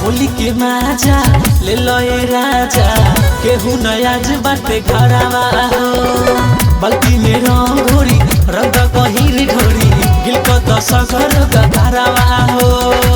होली के माजा ले लो ए राजा केहू नयाज बाटे घरावा हो बल्कि में रंग घोरी रंग गहिर ढोरी गिल को दस घर घरावा हो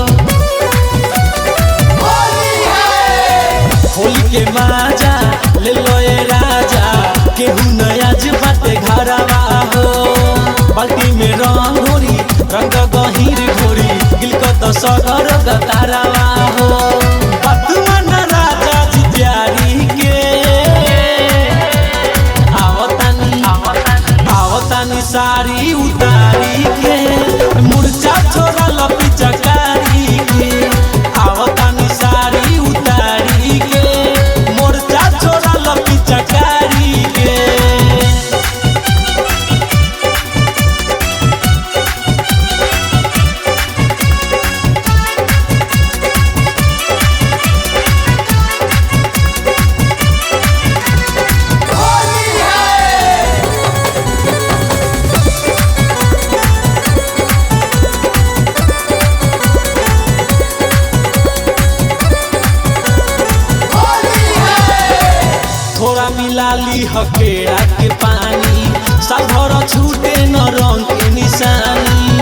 होली के माजा ले लो ए राजा केहू नयाज बाटे घरावा हो बाल्टी में रंग घोरी रंग गहिर घोरी गिल को दस घर तारावा हो बदमन राजा जी प्यारी के आवतानी आवतानी सारी उतारी के मुर्चा छोरा लपी चकारी के आवतानी सारी उतारी के मोर्चा छोरा लपी चकारी के थोड़ा मिला ली हकेड़ा के पानी साधर छूटे न रंग के निशानी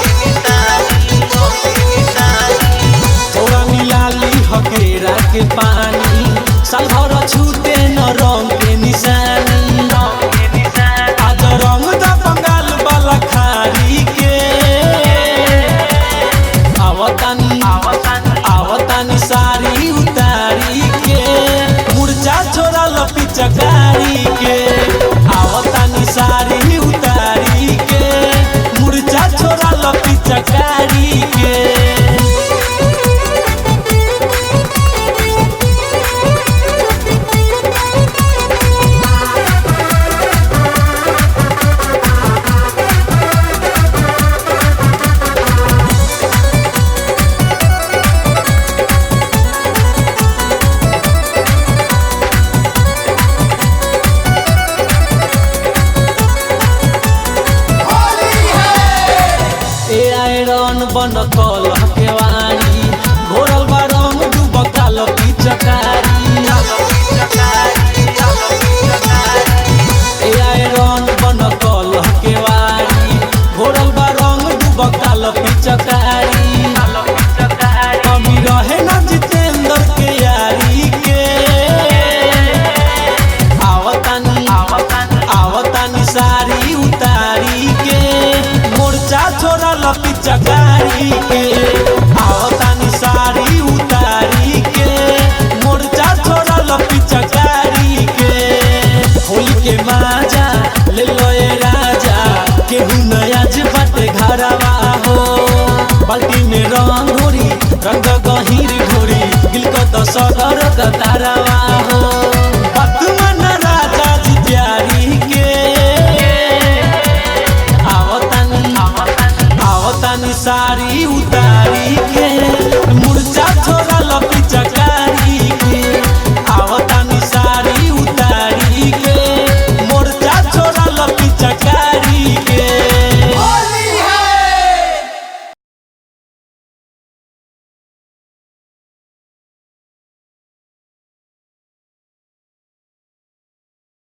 थोड़ा मिला ली हकेड़ा के पानी साधर छूटे न रंग के निशानी आज रंग दा बंगाल वाला खारी के आवतानी आवतानी सारी उतारी के मुर्चा छोरा लपी चकारी के आवतानी सारी उतारी के मुर्चा छोरा लपी चकारी के ए आयरन बन कल के वाणी घोरल बा रंग डूब काल पिचकारी ए आयरन बन कल के वाणी घोरल बा रंग डूब काल पिचकारी कमी रहे ना जितेंद्र के यारी के आवतानी आवतानी सारी उतारी के मोर्चा छोरा लपी चकारी के आवतानी सारी उतारी के मोर्चा छोरा लपी चकारी के होली के माजा ले लो ए राजा केहू नया बाटे घरावा हो बाल्टी में रंग घोरी रंग गहिर घोरी गिल को दस घर तारावा